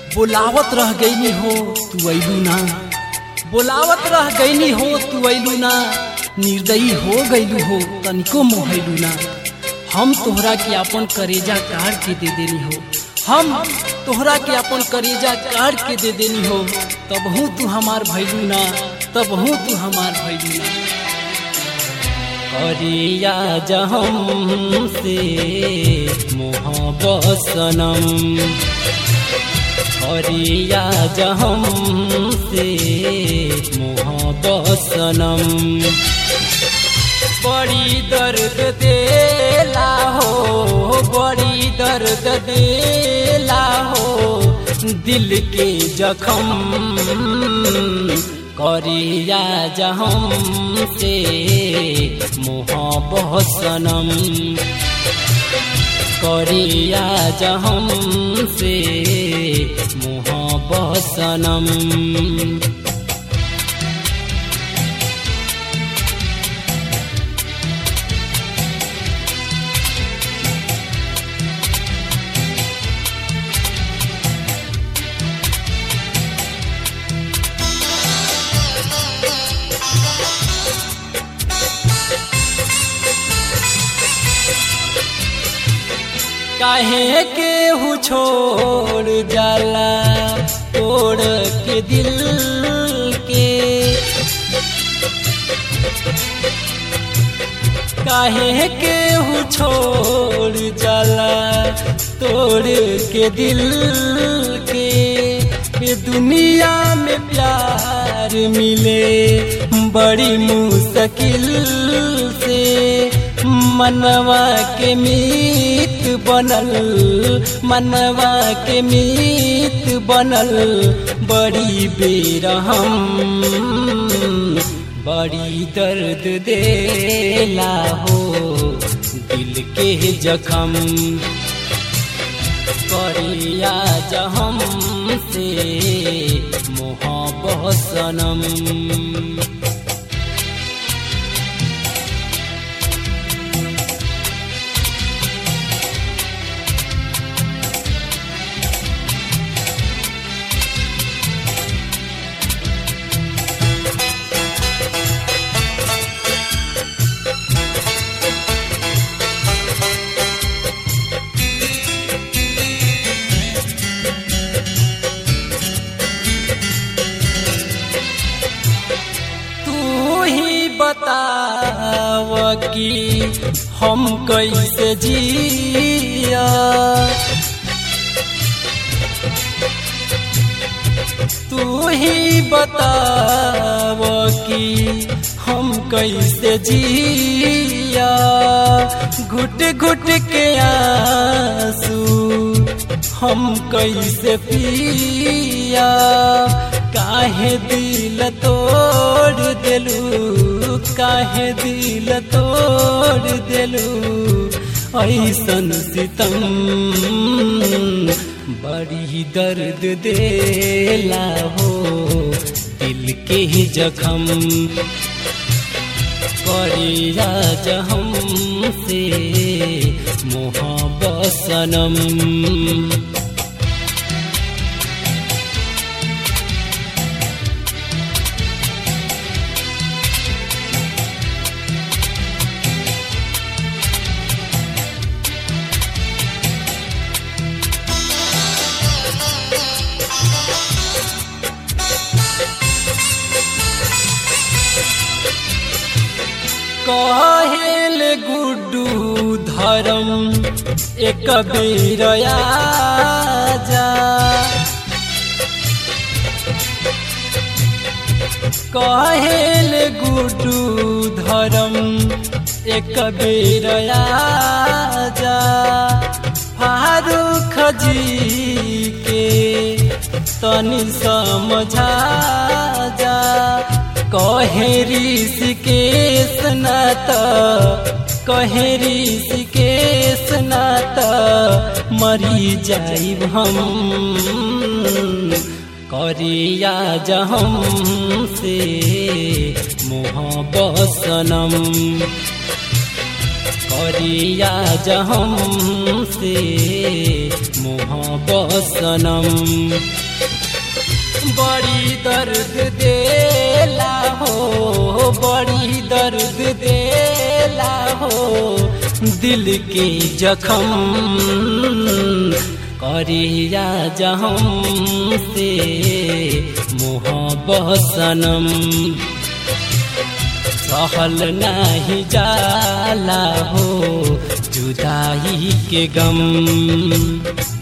बोलावत रह गईनी हो तू अइलू ना बोलावत रह गईनी हो तू अइलू ना निर्दयी हो गईलू हो तनिको मोहलू ना हम तोहरा के अपन करेजा काट के दे देनी हो हम तोहरा के अपन करेजा काट के दे देनी हो तब हूँ तू हमार भैलू ना तब हूँ तू हमार भैलू ना करिया जहम से मोहब्बत सनम करिया जहम से मोहब्बत सनम बड़ी दर्द देला हो बड़ी दर्द देला हो दिल के जखम करिया जहम से मोहब्बत सनम करिया जहम से मोहब्बत सनम काहे के हु छोड़ जाला तोड़ के दिल के काहे के हु छोड़ जाला तोड़ के दिल के ये दुनिया में प्यार मिले बड़ी मुश्किल से मनवा के मीत बनल मनवा के मीत बनल बड़ी बेरहम बड़ी दर्द देला हो दिल के जखम करिया जहम से मोहब्बत सनम बताव कि हम कैसे जिया तू ही बताव कि हम कैसे जिया घुट घुट के आंसू हम कैसे पिया काहे दिल तोड़ दिलू काहे दिल तोड़ दिलू ऐसन सितम बड़ी दर्द देला हो दिल के जखम करिया जहम से मोहब्बत सनम कहेल गुड्डू धर्म एक बेर जा कहेल गुड्डू धर्म एक बेर जा फारूक जी के तनि समझा जा कहे ऋषिकेश नात कहे ऋषिकेश नात मरी जाइब हम करिया जहम से मोहब्बत सनम करिया जहम से मोहब्बत सनम बड़ी दर्द देला हो बड़ी दर्द देला हो दिल के जखम करिया जहम से मोहब्बत सनम सहल नहीं जाला हो जुदाई के गम